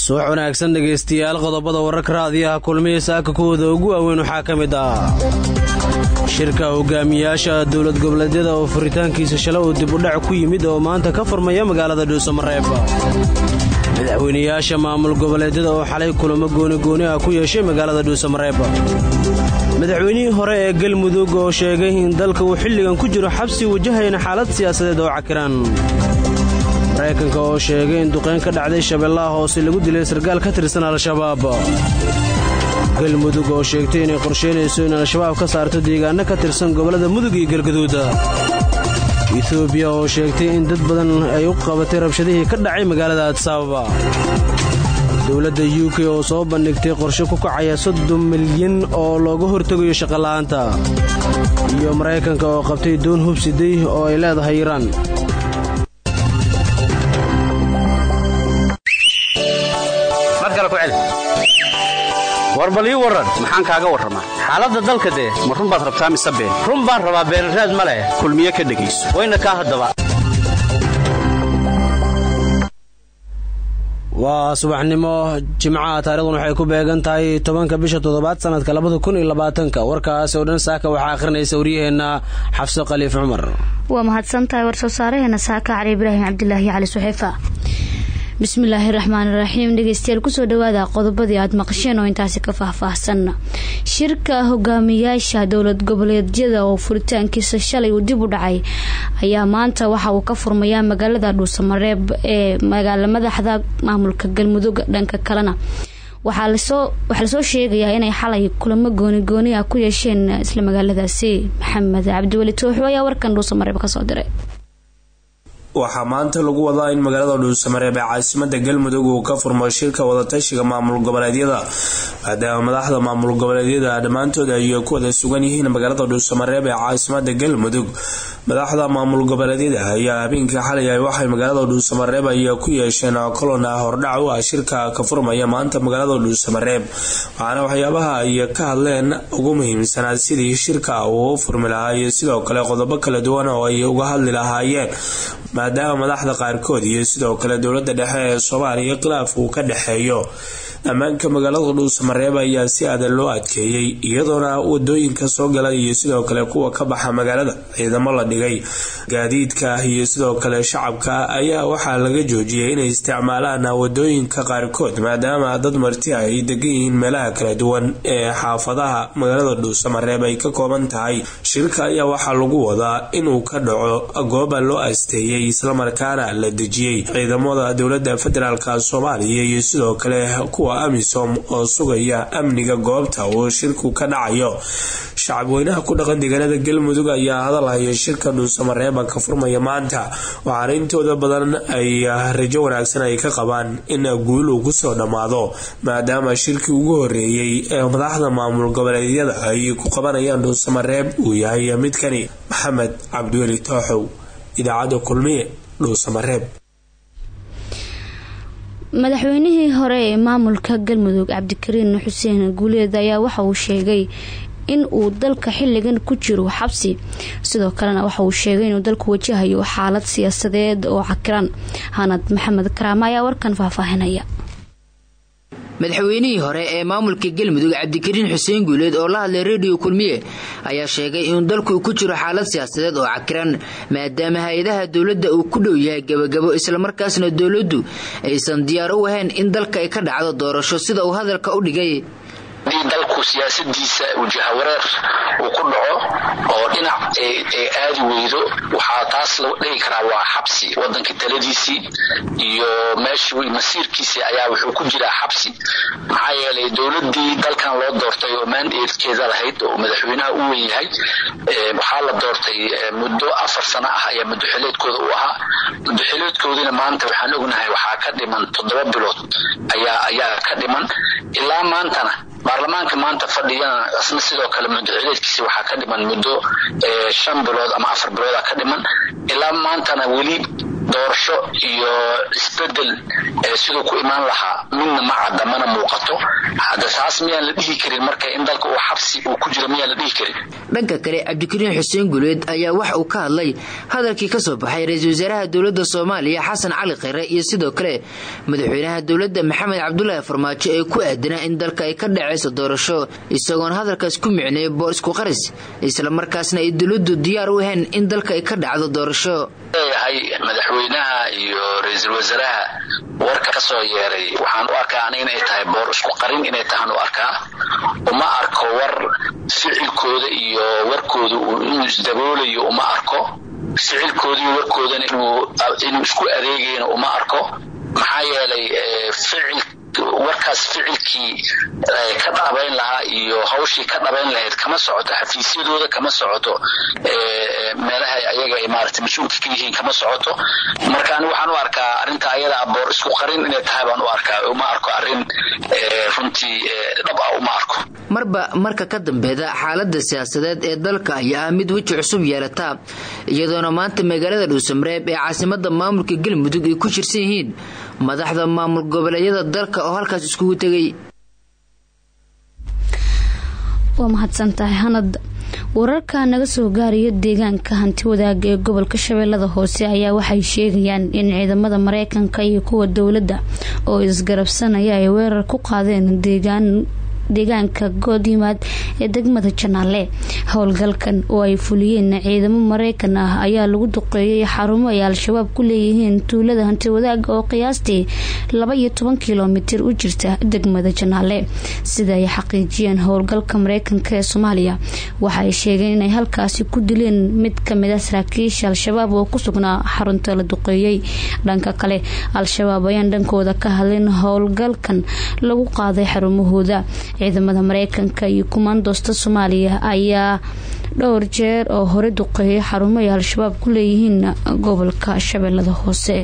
subax wanaagsan dhegaystayaal qodobada wararka raadiyaha kulmiya saaka kuwooda ugu waaweyn waxaa ka mid ah shirka hogaamiyaasha dowlad goboleedyada oo furitaankiisa shala uu dib udhac ku yimid oo maanta ka furmaya magaalada dhuusamareeb madaxweynayaasha maamul goboleedyada oo xalay kulamo goonigooni ah ku yeeshay magaalada dhuusamareeb madaxweynihii hore ee galmudug oo sheegay in dalka uu xilligan ku jiro xabsi wajahayna xaalad siyaasadeed oo cakiran maraykanka oo sheegay in duqayn ka dhacday shabeellaha hoose lagu dilay sarkaal ka tirsan al-shabaab galmudug oo sheegtay inay qorsheynayso in al-shabaab ka saarto deegaano ka tirsan gobollada mudug iyo galgaduud etoobiya oo sheegtay in dad badan ay u qabatay rabshadihii ka dhacay magaalada adsaababa dowladda u k oo soo bandhigtay qorshe ku kacaya soddon milyan oo looga hortegayo shaqola'aanta iyo maraykanka oo qabtay doon hubsiday oo ay leedahay iiraan war bal ii warran maxaan kaaga warramaa xaaladda dalka dee ma run baad rabtaa mise been run baan rabaa beenraad ma leh kulmiye ka dhegayso wayna kaa haddaba waa subaxnimo jimcaha taarikhdan waxay ku beegan tahay tobanka bisha toddobaad sanadka labada kun iyo labaatanka warkaas oo dhan saaka waxaa akhrinaysa waryaheenna xafso khaliif cumar waa mahadsantahay war soo saaraheena saaka cali ibraahim cabdilaahi cali suxeefa bismillaahi raxmaan raxiim dhegeystayaal kusoo dhawaada qodobadii aada maqasheen oo intaasi ka faahfaahsan shirka hogaamiyaasha dowlad goboleedyada oo furitaankiisa shalay uu dib u dhacay ayaa maanta waxa uu ka furmayaa magaalada dhuusamareeb ee magaala madaxda maamulka galmudug dhanka kalena waxaa lasoo sheegayaa inay xalay kulamo goonigooni ah ku yeesheen isla magaaladaasi maxamed cabdiweli tooxo ayaa warkan dhuusamareeb kasoo diray waxaa maanta lagu wadaa in magaalada dhuusamareeb ee caasimada galmudug uu ka furmo shirka wadatashiga maamul goboleedyada maadaama madaxda maamul goboleedyada dhammaantood ay ku wada sugan yihiin magaalada dhuusamareeb ee caasimada galmudug madaxda maamul goboleedyada ayaa habeenkii xalay waxay magaalada dhuusamareeb ay ku yeesheen kolon ah hordhac u ah shirka ka furmaya maanta magaalada dhuusamareeb waxaana waxyaabaha ay ka hadleen ugu muhiimsanaa sidii shirka uu u furmi lahaa iyo sidoo kale qodobo kala duwan oo ay uga hadli lahaayeen maadaama madaxda qaarkood iyo sidoo kale dowlada dhexe ee soomaaliya khilaaf uu ka dhexeeyo ammaanka magaalada dhuusamareeb ayaa si adan loo adkeeyey iyadoona wadooyinka soo gala iyo sidoo kale kuwa ka baxa magaalada ciidamo la dhigay gaadiidka iyo sidoo kale shacabka ayaa waxaa laga joojiyay inay isticmaalaan wadooyinka qaarkood maadaama dad marti ay degan yihiin meelaha kala duwan ee xaafadaha magaalada dhuusamareeb ay ka kooban tahay shirka ayaa waxaa lagu wadaa inuu ka dhaco gooba loo asteeyay islamarkaana la dejiyey ciidamada dowlada federaalk soomaaliya iyo sidoo kale kuwa amisom oo sugaya amniga goobta uu shirku ka dhacayo shacabweynaha ku dhaqan deegaanada galmudug ayaa hadalhaya shirka dhuusamareeba ka furmaya maanta waxaana intooda badan ay rajo wanaagsan ay ka qabaan in guul uu kusoo dhammaado maadaama shirkii ugu horeeyey ee madaxda maamul goboleedyada ay ku qabanayaan dhuusamareeb uu yahay midkani maxamed cabdiweli tooxow idaacadda kulmiye dhuusamareeb madaxweynihii hore ee maamulka galmudug cabdikariin xuseen guuleed ayaa waxa uu sheegay in uu dalka xilligan ku jiro xabsi sidoo kalena waxa uu sheegay inuu dalku wajahayo xaalad siyaasadeed oo cakiran hanad maxamed karaama ayaa warkan faahfaahinaya madaxweynihii hore ee maamulka galmudug cabdikariin xuseen guuleed oo la hadlay rediyo kulmiye ayaa sheegay inuu dalku ku jiro xaalad siyaasadeed oo cakiran maadaama hay-adaha dowladda uu ku dhow yahay gabagabo islamarkaasna dowladdu aysan diyaar u ahayn in dalka ay ka dhacdo doorasho sida uu hadalka u dhigay haddii dalku siyaasadiisa wajahawareer uu ku dhaco oo dhinac ay aadi weydo waxaa taas lagu dhihi karaa waa xabsi wadanka taladiisii iyo meeshii masiirkiisii ayaa wuxuu ku jiraa xabsi maxaa yeelay dowladii dalkan loo doortay oo mandatekeeda lahayd oo madaxweynaha u wen yahay waxaa la doortay muddo afar sano ah ayaa muddoxileedkooda u ahaa muddoxileedkoodina maanta waxaan ognahay waxaa ka dhiman toddoba bilood ayaa ayaa ka dhiman ilaa maantana baarlamaanka maanta fadhiyana isna sidoo kale muddoxileedkiisi waxaa ka dhiman muddo shan bilood ama afar bilooda ka dhiman ilaa maantana weli doorasho iyo isbedel siduu ku imaan lahaa midna ma cadda mana muuqato hadda taas miyaan la dhihi karin marka in dalka uu xabsi uu ku jiro miyaan la dhihi karin dhanka kale cabdikariin xuseen guleed ayaa wax uu ka hadlay hadalkii ka soo baxay ra-iisul wasaaraha dowladda soomaaliya xasan cali kheyre iyo sidoo kale madaxweynaha dowladda maxamed cabdulaahi farmaajo ee ku aadanaa in dalka ay ka dhacayso doorasho isagoona hadalkaas ku micneeyay boor isku qaris islamarkaasna ay dowladdu diyaar u ahayn in dalka ay ka dhacdo doorasho leeyahay madaxweynaha iyo ra-iisul wasaaraha warka ka soo yeeray waxaan u arkaa aniga inay tahay boor isku qarin inay tahaan u arkaa uma arko war ficilkooda iyo warkooda inuu isdaboolayo uma arko ficilkooda iyo warkoodana inuu isku adeegayna uma arko maxaa yeelay ficil warkaas ficilkii ka dhabayn lahaa iyo hawshii ka dhabayn lahayd kama socoto xafiisyadooda kama socoto meelaha ayaga ay maarata mas-uulka ka yihiin kama socoto marka ani waxaan u arkaa arrinta ayada aboor isku qarin inay tahay baan u arkaa uma arko arrin runtii dhab ah uma arko marba marka ka dambeeda xaalada siyaasadeed ee dalka ayaa ah mid weji cusub yeelata iyadoona maanta magaalada dhuusamareeb ee caasimada maamulka galmudug ay ku jirsan yihiin madaxda maamul goboleedyada dalka oo halkaas iskugu tegay waa mahadsantahay hanad wararka naga soo gaaraya deegaanka hanti wadaaga ee gobolka shabeellada hoose ayaa waxay sheegayaan in ciidamada mareykanka iyo kuwa dowladda oo isgarabsanaya ay weerar ku qaadeen deegaan deegaanka goodimaad ee degmada janaale howlgalkan oo ay fuliyeen ciidamo mareykan ah ayaa lagu duqeeyay xarumo ay al-shabaab ku leeyihiin tuulada hanti wadaaga oo qiyaastii laba iyo toban kilomitir u jirta degmada janaale sida ay xaqiijiyeen howlgalka mareykanka ee soomaaliya waxa ay sheegeen inay halkaasi ku dileen mid kamid a saraakiisha al-shabaab oo ku sugnaa xarunta la duqeeyey dhanka kale al-shabaab ayaan dhankooda ka hadlin howlgalkan lagu qaaday xarumahooda ciidamada mareykanka iyo kumaandoosta soomaaliya ayaa dhowr jeer oo hore duqeeyay xarumo ay al-shabaab ku leeyihiin gobolka shabeellada hoose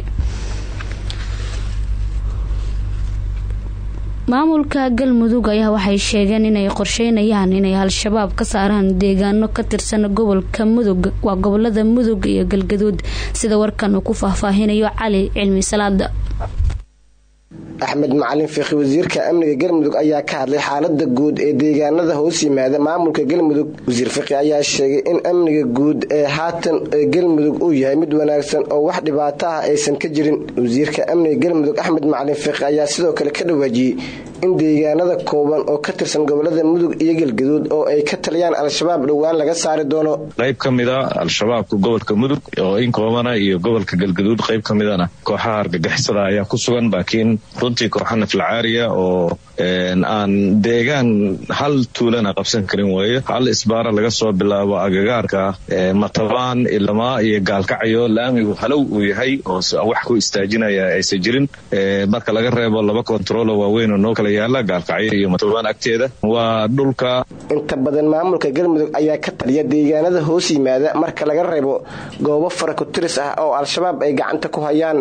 maamulka galmudug ayaa waxay sheegeen inay qorsheynayaan inay al-shabaab ka saaraan deegaano ka tirsan gobolka mudug waa gobolada mudug iyo galgaduud sida warkan uu ku faahfaahinayo cali cilmi salaada axmed macalin fiikhi wasiirka amniga galmudug ayaa ka hadlay xaalada guud ee deegaanada hoos yimaada maamulka galmudug wasiir fiqi ayaa sheegay in amniga guud ee haatan ee galmudug uu yahay mid wanaagsan oo wax dhibaato ah aysan ka jirin wasiirka amniga galmudug axmed macalin fiikhi ayaa sidoo kale ka dhawaajiyey in deegaanada kooban oo ka tirsan gobolada mudug iyo galgaduud oo ay ka taliyaan al-shabaab dhowaan laga saari doono qayb ka mid a al-shabaabka gobolka mudug oo in koobana iyo gobolka galgaduud qayb ka midana kooxaha argagixisada ayaa ku sugan laakiin runtii kooxa naflacaariya oo aan deegaan hal tuulana qabsan karin weeye hal isbaara laga soo bilaabo agagaarka matabaan ilamaa iyo gaalkacyo laamigu halow uu yahay oo wax ku istaajinaya aysan jirin marka laga reebo laba kontarolo waaweyn oo noo kala yaala gaalkacyo iyo matabaan agteeda waa dhulka inta badan maamulka galmudug ayaa ka taliya deegaanada hoos yimaada marka laga reebo goobo faraku-tiris ah oo al-shabaab ay gacanta ku hayaan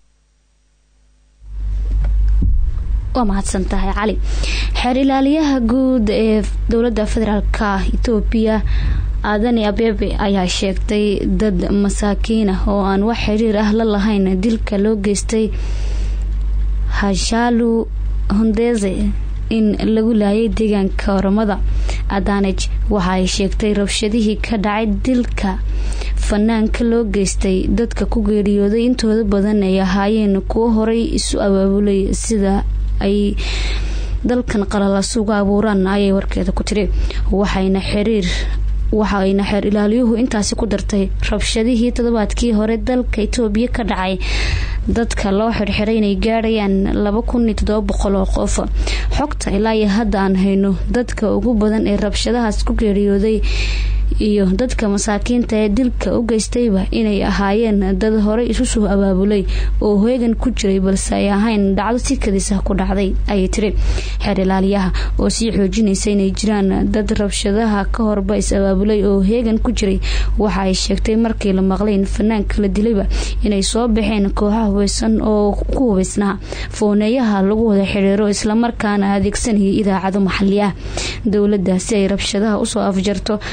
waa mahadsan tahay cali xeer ilaaliyaha guud ee dowladda federaalka etoobiya aadani abeebe ayaa sheegtay dad masaakiin ah oo aan wax xiriir ah la lahayn dilka loo geystay hashalu hondeze in lagu laayay deegaanka oramada adanej waxa ay sheegtay rabshadihii ka dhacay dilka fanaanka loo geystay dadka ku geeriyooday intooda badan ay ahaayeen kuwo horay isu abaabulay sida ay dalkan qalalasuga abuuraan ayay warkeeda ku tiri waxayna xiriir waxa ayna xeer ilaaliyuhu intaasi ku dartay rabshadihii toddobaadkii hore dalka itoobiya ka dhacay dadka loo xirxiray inay gaadhayaan laba kun iyo toddoba boqol oo qof xogta ilaa iyo hadda aan hayno dadka ugu badan ee rabshadahaas ku geeriyooday iyo dadka masaakiinta ee dilka u geystayba inay ahaayeen dad horey isu soo abaabulay oo heegan ku jiray balse ay ahayn dhacdo si kadisa ku dhacday ayay tiri xeer ilaaliyaha oo sii xoojinaysa inay jiraan dad rabshadaha ka horba is abaabulay oo heegan ku jiray waxa ay sheegtay markii la maqlay in fanaanka la dilayba inay soo baxeen kooxaha hubeysan oo ku hubeysnaa fooneeyaha lagu wada xiriiro islamarkaana adeegsanayay idaacado maxali ah dowladda si ay rabshadaha usoo afjarto shaqsi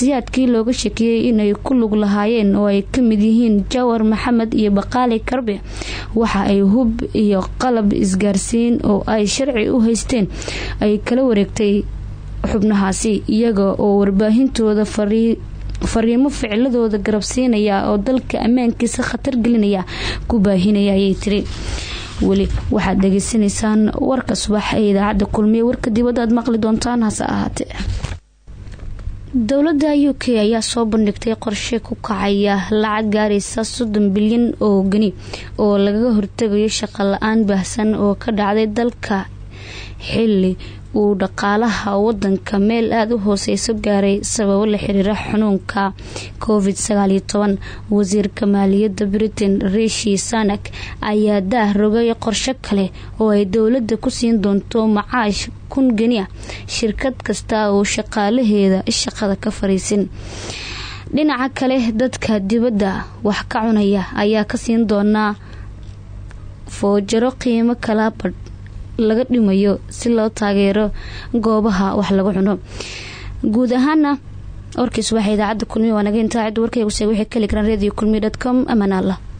shakhsiyaadkii looga shakiyey inay ku lug lahaayeen oo ay ka mid yihiin jawar maxamed iyo baqaali karbe waxa ay hub iyo qalab isgaarsiin oo ay sharci u haysteen ay kala wareegtay xubnahaasi iyaga oo warbaahintooda fariimo ficiladooda garabsiinaya oo dalka ammaankiisa khatar gelinaya ku baahinaya ayay tiri weli waxaad dhageysanaysaan warka subax ee idaacadda kulmiye warka dibadda aad maqli doontaan hase ahaatee dowladda u k ayaa soo bandhigtay qorshe ku kacaya lacag gaaraysa soddon bilyan oo geni oo lagaga hortegayo shaqo la-aan baahsan oo ka dhacday dalka xili uu dhaqaalaha wadanka meel aada u hooseyso gaaray sababo la xiriira xanuunka covid wasiirka maaliyadda britain rishi sanak ayaa daah rogay qorsho kale oo ay dowladda ku siin doonto macaash kun geniya shirkad kasta oo shaqaalaheeda shaqada ka fariisin dhinaca kale dadka dibadda wax ka cunaya ayaa ka siin doonaa foojaro qiimo kala badh laga dhimayo si loo taageero goobaha wax lagu cuno guud ahaana warkiis waxaa idaacadda kulmiye waa naga intaa cidda warkaygu sheeg waxay ka heli karaan radio kulmiye dot com amaan allah